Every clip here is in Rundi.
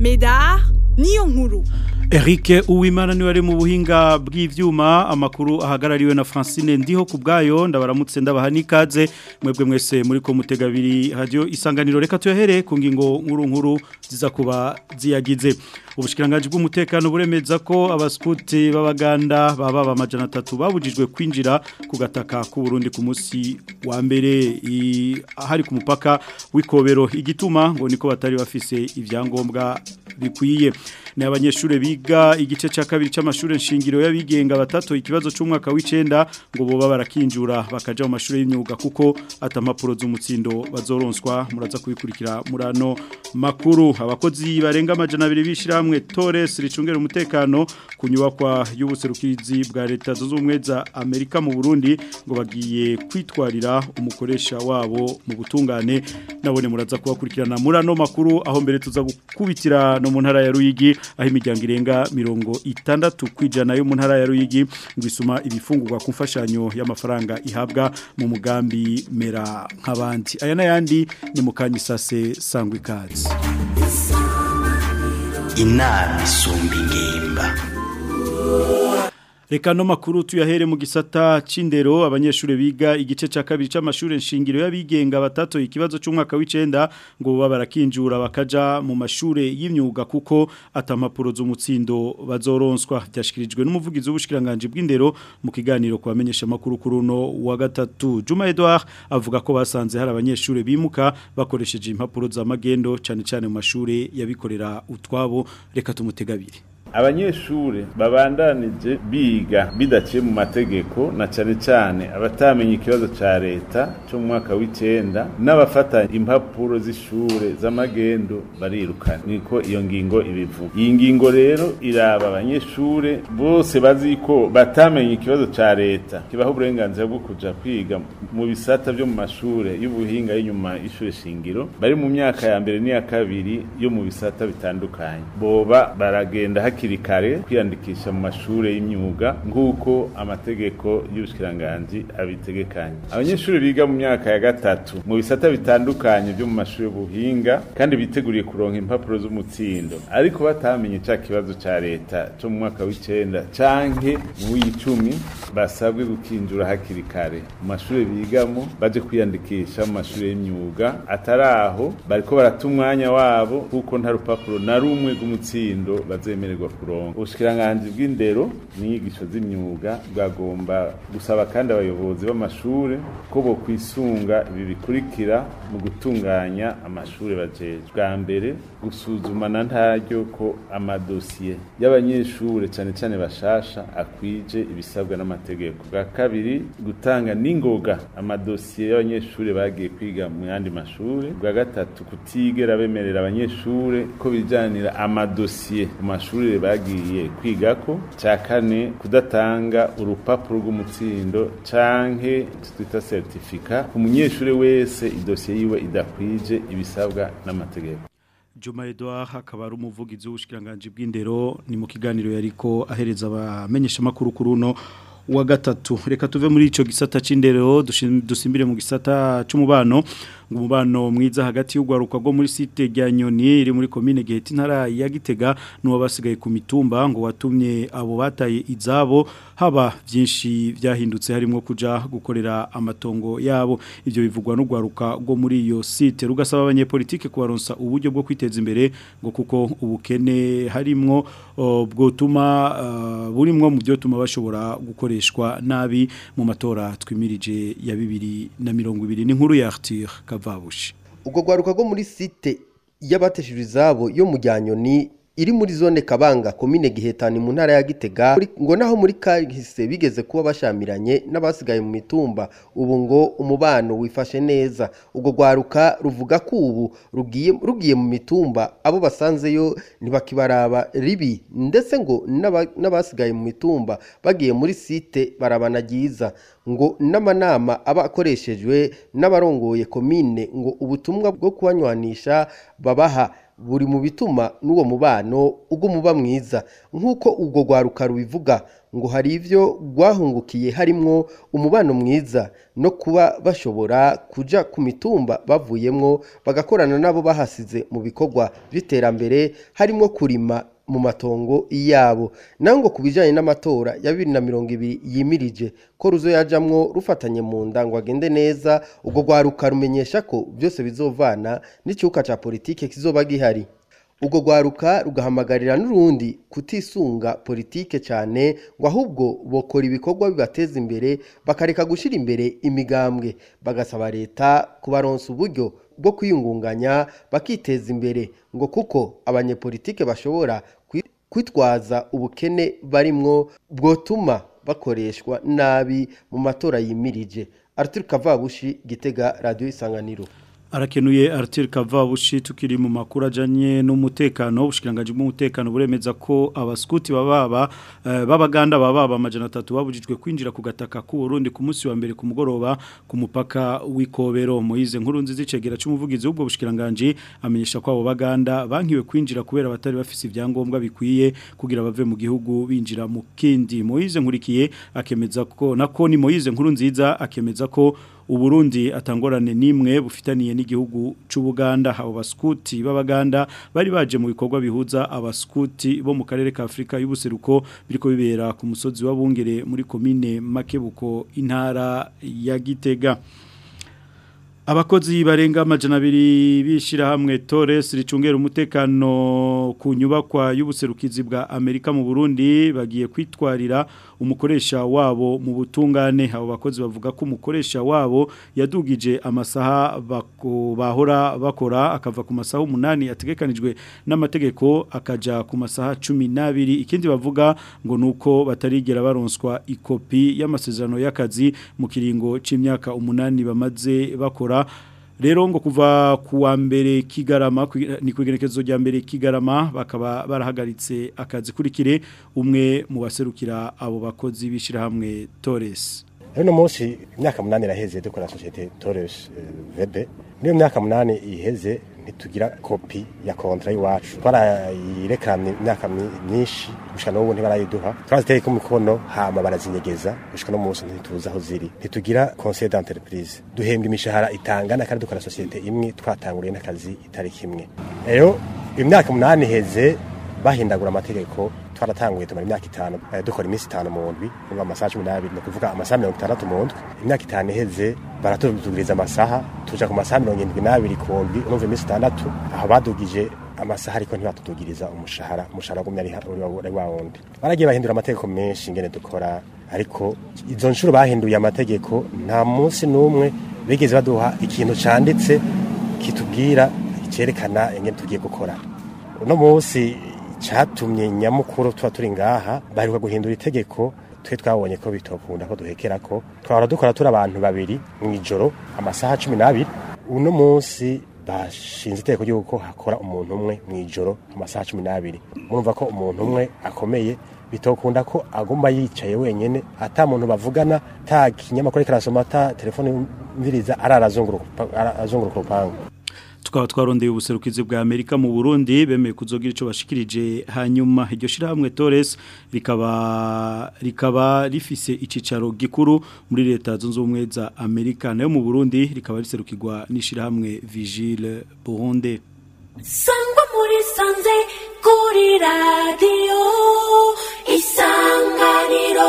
Medar niyo nkuru Eric Uwimana niwe ari mu buhinga bw'ivyuma amakuru ahagarariwe na Francine ndiho kubgayo ndabaramutse ndabaha nikaze mwebwe mwese muri ko mutegabiri radio isanganiro reka tuyahere ku ngingo nkuru nkuru ziza kuba ziyagize ubushikiranganje bw'umutekano buremeza ko abaskuti b'abaganda baba bamajana 3 babujijwe kwinjira ku gataka ku Burundi ku musi wa mbere hari ku mupaka w'ikobero igituma ngo niko batari bafise ivyangombwa bikwiye ni abanyeshure biga igice cya kabiri cy'amashuri nshingiro y'abigenga batatu ikibazo cy'umwaka w'icenda ngo boba barakinjura bakaja mu mashuri y'imyuga kuko atamapuro z'umutsindo bazoronswa muraza kubikurikira murano makuru abakozi barenga amajana abiri bishiramwe Torres ricungera umutekano ku nyubakwa y'ubuserukirizi bwa leta zunze ubumwe za Amerika mu Burundi ngo bagiye kwitwarira umukoresha wabo mu butungane nabone muraza kubakurikirana murano makuru aho mbere tuza gukubitira no mu ntara ya Ruyigi aho imiryango irenga mirongo itandatu kwijana yo mu ntara ya Ruyigi ngisuma ibifungurwa ku mfashanyo y'amafaranga ihabwa mu mugambi mera nk'abandi aya n'ayandi ni mu kanyisase sangwa ikaze inama isumba ingimba Reka no makuru tuyahere mu gisata c'indero abanyeshure biga igice ca kabiri c'amashure nshingiro y'abigenga batatu ikibazo c'umwaka w'icenda ngo baba barakinjura bakaja mu mashure y'imyuga kuko atamapuro z'umutsindo bazoronswa byashikirijwe n'umuvugizi w'ubushikiranganje bw'indero mu kiganiro kwa bamenyesha makuru kuruno wa gatatu Juma Edouard avuga ko basanze hari abanyeshure bimuka bakoresheje impapuro za magendo cane cane mu mashure yabikorera utwabo reka tumutegabire abanyeshure babandanije biga bidaciye mu mategeko na cane cane abatamenye ikibazo ca leta cyo mu mwaka w'icenda n'abafata impapuro z'ishure z'amagendo barirukana niko iyo ngingo ibivuga iyi ngingo rero iraba abanyeshure bose bazi ko batamenye ikibazo ca leta kibaho uburenganzira bwo kuja kwiga mu bisata vyo mu mashure y'ubuhinga y'inyuma y'ishure shingiro bari mu myaka ya mbere n'iya kabiri yo mu bisata bitandukanye boba baragenda hakiri kare kwiyandikisha mu mashure y'imyuga nk'uko amategeko y'ubushikiranganji abitegekanye abanyeshuri biga mu myaka ya gatatu mu bisata bitandukanye byo mu mashuri y'ubuhinga kandi biteguriye kuronka impapuro z'umutsindo ariko batamenye ca kibazo ca leta cyo mu mwaka w'icenda canke mu w'icumi basabwe gukinjura hakiri kare mu mashuri bigamo baje kwiyandikisha mu mashuri y'imyuga atari aho bariko barata umwanya wabo kuko nta rupapuro na rumwe rw'umutsindo bazemererwa kuronka ubushikiranganje bw'indero n'inyigisho z'imyuga bwagomba gusaba kandi abayobozi b'amashure ko bo kwisunga ibi bikurikira mu gutunganya amashure bajeje bwa mbere gusuzumana ntaryo ko amadosiye y'abanyeshure cane cane bashasha akwije ibisabwa n'amategeko bwa kabiri gutanga n'ingoga amadosiye y'abanyeshure bagiye kwiga mu yandi mashure bwa gatatu kutigera bemerera abanyeshure ko bijanira amadosiye mu mashure bagiye kwigako cya kane kudatanga urupapuro rw'umutsindo canke twita certificat ku munyeshure wese idosiye yiwe idakwije ibisabwa n'amategeko Juma Edouard akaba ari umuvugizi w'ubushikiranganje bw'indero ni mu kiganiro yariko ahereza abamenyesha makuru kuruno wa gatatu reka tuve muri ico gisata c'indero dusimbire mu gisata c'umubano umubano mwiza hagati y'ugwaruka rwo muri site rya Nyoni iri muri commune Giheta intara ya Gitega nuwo basigaye ku mitumba ngo watumye abo bataye izabo haba byinshi byahindutse harimo kuja gukorera amatongo yabo ivyo bivugwa n'ugwaruka rwo muri iyo site rugasaba abanyepolitike kubaronsa uburyo bwo kwiteza imbere ngo kuko ubukene harimwo bwotuma uh, burimwo mu byo tuma bashobora gukoreshwa nabi mu matora twimirije ya 2020 n'inkuru ya Arthur Kavabushi ubwo gwaruka rwo muri site y'abateshije izabo yo mu Ryanyoni iri muri zone kabanga komine gihetani mu ntara ya gitega ngo naho muri kahise bigeze kuba bashamiranye n'abasigaye mu mitumba ubu ngo umubano wifashe neza ubwo rwaruka ruvuga ko ubu rugiye rugiye mu mitumba abo basanzeyo ntibakibaraba ribi ndetse ngo n'aba- n'abasigaye mu mitumba bagiye muri site barabanagiza ngo n'amanama aba akoreshejwe n'abarongoye komine ngo ubutumwa bwo kubanywanisha babaha buri mu bituma n'uwo mubano uguma uba mwiza nk'uko ubwo rwaruka rubivuga ngo hari ibyo rwahungukiye harimwo umubano mwiza no kuba bashobora kuja ku mitumba bavuyemwo bagakorana n'abo bahasize mu bikorwa by'iterambere harimo kurima mu matongo yabo naho ngo ku bijyanye n'amatora ya bibiri na mirongo ibiri yimirije ko ruzo yajamwo rufatanye mu nda ngo agende neza ubwo rwaruka rumenyesha ko byose bizovana n'icyuka cya politike kizoba gihari ubwo rwaruka rugahamagarira n'urundi kutisunga politike cyane ngo ahubwo bokora ibikorwa bibateza imbere bakareka gushyira imbere imigambwe bagasaba leta kubaronsa uburyo bwo kwiyungunganya bakiteza imbere ngo kuko abanyepolitike bashobora kwi- kwitwaza ubukene barimwo bwotuma bakoreshwa nabi mu matora yimirije Arthur Kavabushi Gitega Radio Isanganiro Arakenuye Arthur Kavabushi tukiri mu makuru ajanye n'umutekano ubushikiranganje bw'umutekano buremeza ko abaskuti bababa eh, babaganda bababa amajana 3 babujijwe kwinjira ku gataka ku Burundi ku munsi wa mbere ku mugoroba ku mupaka w'Ikobero Moize nkuru nziza icegera cy'umuvugizi w'ubwo bushikiranganje amenyesha ko abo baganda bankiwe kwinjira kubera batari bafise ibyangombwa bikwiye kugira bave mu gihugu binjira mu kindi Moize nkurikiye akemeza ko nako ni Moize nkuru nziza akemeza ko Uburundi atangorane nimwe bufitaniye n'igihugu c'Ubuganda abo baskuti b'abaganda bari baje mu bikorwa bihuza abaskuti bo mu karere ka Afrika y'ubuseruko biriko bibera ku musozi wa Bungere muri komine Makebuko intara ya Gitega Abakozi barenga amajana abiri bishira hamwe Torres ricungera umutekano ku nyubakwa y'ubuserukizi bwa Amerika mu Burundi bagiye kwitwarira umukoresha wabo mu butungane abo bakozi bavuga ko umukoresha wabo yadugije amasaha bako- bahora bakora akava ku masaha umunani ategekanijwe n'amategeko akaja ku masaha 12 ikindi bavuga ngo nuko batarigera baronswa ikopi y'amasezerano y'akazi mu kiringo c'imyaka umunani bamaze bakora Rero ngo kuva kuwa mbere kigarama kwi- ni kwigerekezo rya mbere kigarama bakaba barahagaritse akazi kurikire umwe mu baserukira abo bakozi bishira hamwe Torres Rino munsi imyaka munani iraheze dukora societe Torres eh, VB. Niyo myaka munani iheze ntitugira kopi ya kontra y'iwacu. Twarayirekamye imyaka mi- myinshi gushika n'ubu ntibarayiduha. Twaziteye ku mikono hama barazinyegeza gushika no munsi ntituzi aho ziri. Ntitugira conseil d'entreprise. Duhembwa imishahara itangana kandi dukora societe imwe twatanguriye n'akazi itari kimwe. Rero imyaka munani iheze bahindagura amategeko twaratanguye tumara imyaka itanu eh, dukora iminsi itanu mu ndwi ngo amasaha cumi n'abiri ni ukuvuga amasaha mirongo itandatu mu ndwi imyaka itanu iheze baratudugiriza amasaha tuja ku masaha mirongo indwi n'abiri ku ndwi urumva iminsi itandatu aho badugije amasaha ariko ntibatudugiriza umushahara umushahara wagumye ari ha- uri- uri wa wundi baragiye bahindura amategeko menshi ingene dukora ariko izo nshuro bahinduye amategeko nta munsi n'umwe bigeze baduha ikintu canditse kitubwira cerekana ingene tugiye gukora uno munsi cyatumye nyamukuru tuba turi ngaha baheruka guhindura itegeko twe twabonye ko bitokunda ko duhekera ko twahora dukora turi abantu babiri mu ijoro amasaha cumi n'abiri uno munsi bashinze itegeko ry'uko hakora umuntu umwe mu ijoro amasaha cumi n'abiri murumva ko umuntu umwe akomeye bitokunda ko agomba yicaye wenyene ata muntu bavugana ta kinyamakuru karasoma ta telefone mviriza ararazunguruka arazunguruka urupangu tukaba twarondeye ubuserukizi bwa Amerika mu Burundi bemeye kuzogira ico bashikirije hanyuma iryo shirahamwe Torres rikaba rikaba rifise icicaro gikuru muri leta zunze ubumwe za Amerika nayo mu Burundi rikaba riserukirwa n'ishirahamwe Vigile Burundi sangwa muri sanze kuri radiyo isanganiro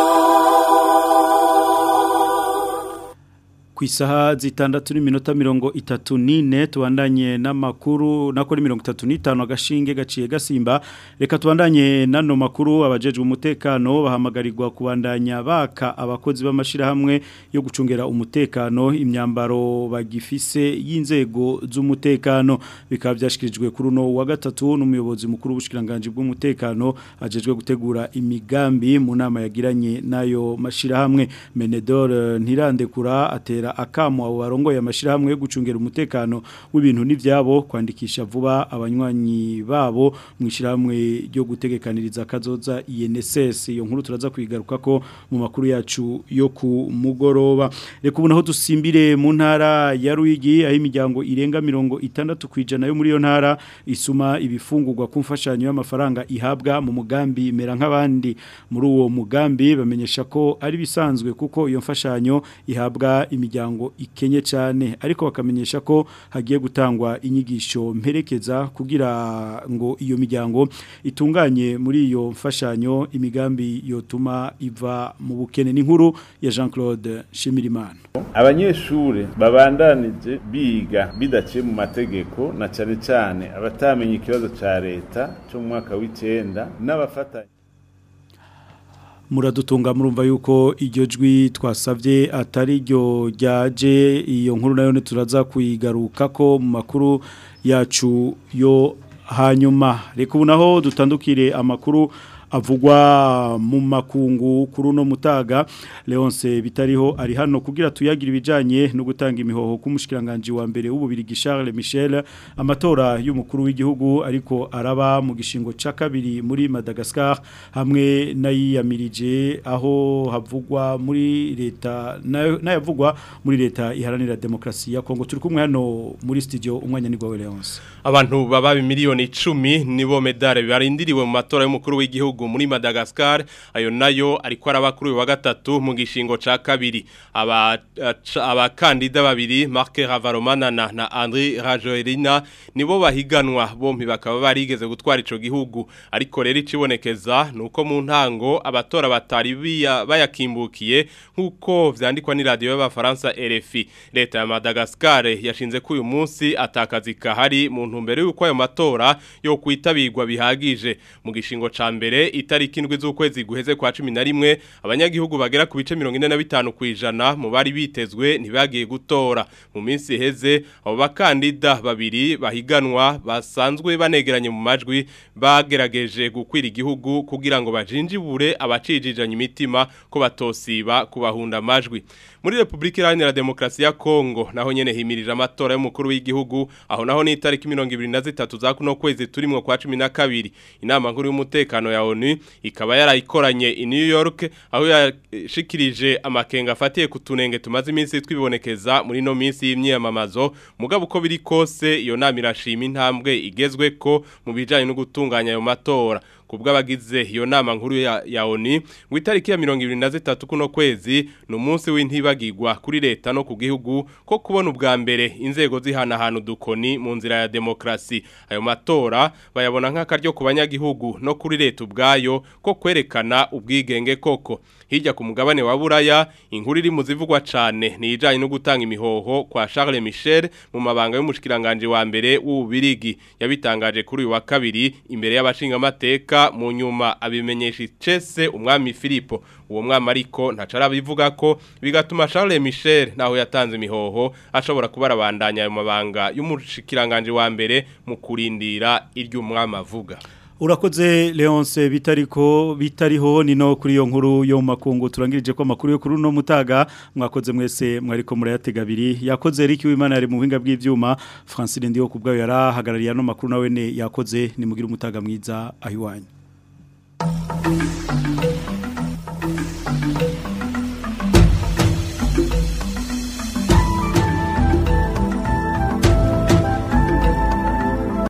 ku isaha zitandatu n'iminota mirongo itatu n'ine tubandanye n'amakuru nako ni mirongo itatu n'itanu agashinge gaciye gasimba reka tubandanye n'ano makuru abajejwe umutekano bahamagarirwa kubandanya baka abakozi b'amashyirahamwe yo gucungera umutekano imyambaro bagifise y'inzego z'umutekano bikaba byashyikirijwe kuri uno wa gatatu n'umuyobozi mukuru w'ubushyikiranganji bw'umutekano ajejwe gutegura imigambi mu nama yagiranye n'ayo mashyirahamwe menedor ntirandekura atera agatera akamo abo barongoye amashirahamwe yo gucungera umutekano w'ibintu n'ivyabo kwandikisha vuba abanywanyi babo mu ishirahamwe ryo gutegekaniriza kazoza INSS iyo nkuru turaza kwigaruka ko mu makuru yacu yo ku mugoroba reka ubu naho dusimbire mu ntara ya Ruyigi aho imiryango irenga mirongo itandatu kwijana yo muri iyo ntara isuma ibifungurwa ku mfashanyo y'amafaranga ihabwa mu mugambi mera nk'abandi muri uwo mugambi bamenyesha ko ari bisanzwe kuko iyo mfashanyo ihabwa imiryango ikenye cyane ariko bakamenyesha ko hagiye gutangwa inyigisho mperekeza kugira ngo iyo miryango itunganye muri iyo mfashanyo imigambi yotuma iva mu bukene n'inkuru ya Jean Claude Shimirimana abanyeshure babandanije biga bidaciye mu mategeko na cane cane abatamenye ikibazo ca leta cyo mu mwaka w'icenda n'abafatanya muradutunga murumva yuko iryo jwi twasabye atari ryo ryaje iyo nkuru nayo turaza kuyigaruka ko mu makuru yacu yo hanyuma reka ubu naho dutandukire amakuru avugwa mu makungu kuri uno mutaga Leonce bitariho ari hano kugira tuyagira ibijanye no gutanga imihoho k'umushikiranganje wa mbere w'ububiri Charles Michel amatora y'umukuru w'igihugu ariko araba mu gishingo ca kabiri muri Madagascar hamwe nayiyamirije aho havugwa muri leta nayavugwa muri leta iharanira demokrasi ya Kongo turi kumwe hano muri studio umwanya ni gwawe Leonce abantu baba miliyoni 10 nibo medale barindiriwe mu matora y'umukuru w'igihugu muri Madagascar ayo nayo ariko arabakuru wa gatatu mu gishingo ca kabiri aba abakandida babiri Marc Ravaromanana na André Rajoelina nibo bahiganwa bompi bakaba barigeze gutwara ico gihugu ariko rero icibonekeza nuko mu ntango abatora batari bayakimbukiye nkuko vyandikwa ni radio y'abafaransa RFI leta ya Madagascar yashinze ko uyu munsi atakazi kahari mu ntumbero yuko ayo matora yo kwitabirwa bihagije mu gishingo ca mbere itariki indwi z'ukwezi guheze kwa 11 abanyagihugu bagera ku bice 45 kwijana mu bari bitezwe ntibagiye gutora mu minsi iheze abo bakandida babiri bahiganwa basanzwe banegeranye mu majwi bagerageje gukwira igihugu kugira ngo bajinjibure abacijijanye imitima ko batosiba kubahunda amajwi muri Republika Iharanira Demokarasi ya Kongo naho nyene himirije amatora y'umukuru w'igihugu aho naho ni itariki 23 za kuno kwezi turimwo kwa 12 inama nkuru y'umutekano ya ONU ikaba yarayikoranye i New York aho yashikirije amakenga afatiye ku tunenge tumaze iminsi twibonekeza muri no minsi y'imyiyamamazo mugabo uko biri kose iyo nama irashima intambwe igezwe ko mu bijanye no gutunganya ayo matora kubwa bagize iyo nama nkuru ya, ya ONU ngo itariki ya 23 kuno kwezi no munsi w'intibagirwa kuri leta no ku gihugu ko kubona ubwa mbere inzego zihana hanu dukoni mu nzira ya demokrasi ayo matora bayabona nk'akaryo ku banyagihugu no kuri leta ubwayo ko kwerekana ubwigenge koko hirya ku mugabane wa buraya inkuru iri mu zivugwa cyane ni ijanye no gutanga imihoho kwa Charles Michel mu mabanga y'umushikiranganje wa mbere w'ububirigi yabitangaje kuri uyu wa kabiri imbere y'abashinga amateka mu nyuma abimenyesha icese umwami Filipo uwo mwami ariko ntacara bivuga ko bigatuma Charles Michel naho yatanze imihoho ashobora kubarabandanya ayo mabanga y'umushikiranganje wa mbere mu kurindira iry'umwami avuga Urakoze Leonce bitariko bitariho nino kuri iyo nkuru yo makungu turangirije ko makuru yo kuri no mutaga mwakoze mwese mwariko murayatega abiri yakoze Eric Wimana yari mu buhinga bw'ivyuma Francine Ndiyo kubgayo yarahagarariye no makuru nawe ne yakoze ni mugira umutaga mwiza ahiwanyu